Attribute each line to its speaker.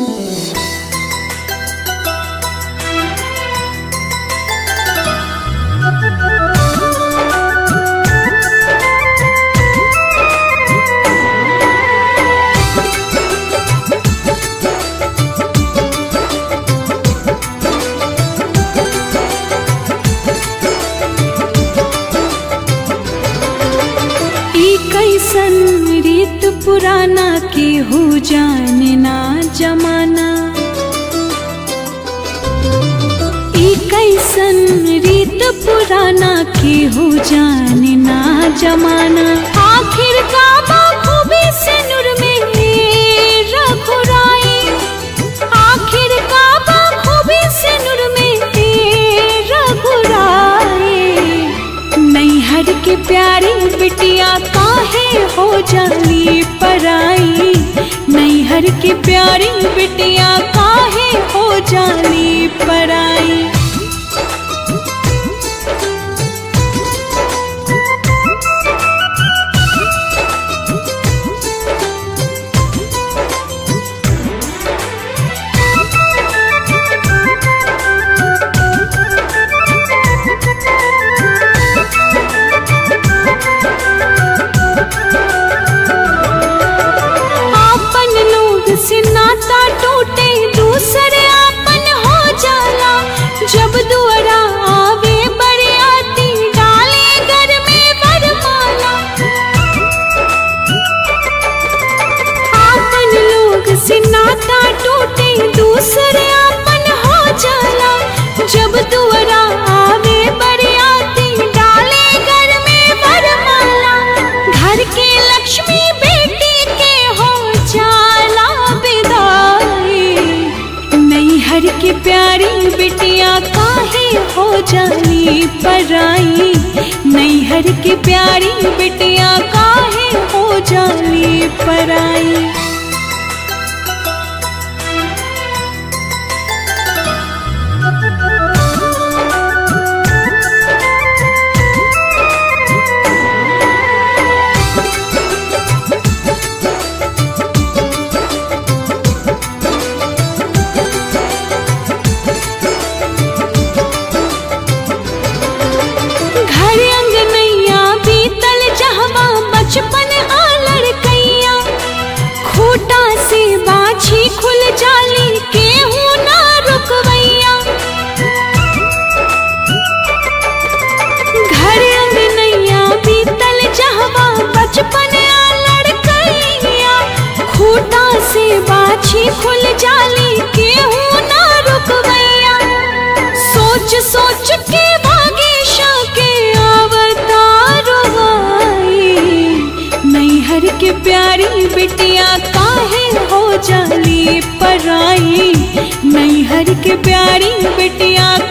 Speaker 1: ई कैसन रीत पुराना के हो जाने ना जमाना ई कैसन रीत पुराना के हो जाने ना जमाना आखिर का खूबी से नूर में रघुराई आखिर का खूबी से नूर में रघुराई नैहर के प्यारी बिटिया काहे हो जाली पराई नैहर के प्यारी बिटिया काहे हो जाली पराई आपन लोग से नाता टूटे दूसरे आपन हो जाला जब दुआरा आवे बरियाती डाले घर में वरमाला आपन लोग से नाता टूटे दूसरे आपन हो जाला जब दुआरा आवे बरियाती डाले घर में वरमाला घर के लक्ष्मी बेटी के हो जाला विदाई नैहर की प्यारी बिटिया काहे हो जाली पराई नैहर की प्यारी बिटिया काहे हो जाली पराई घर अंगनैया बीतल जहवा बचपन आ लड़कैया खूटा से बाछी खुल जाली केहू ना रुकवैया घर अंगनैया बीतल जहवा बचपन आ लड़कैया खूटा से बाछी खुल जाली केहू ना रुकवैया सोच सोच के भागेशा के अवतार आई नैहर के प्यारी बिटिया काहे हो जाली पराई नैहर के प्यारी बिटिया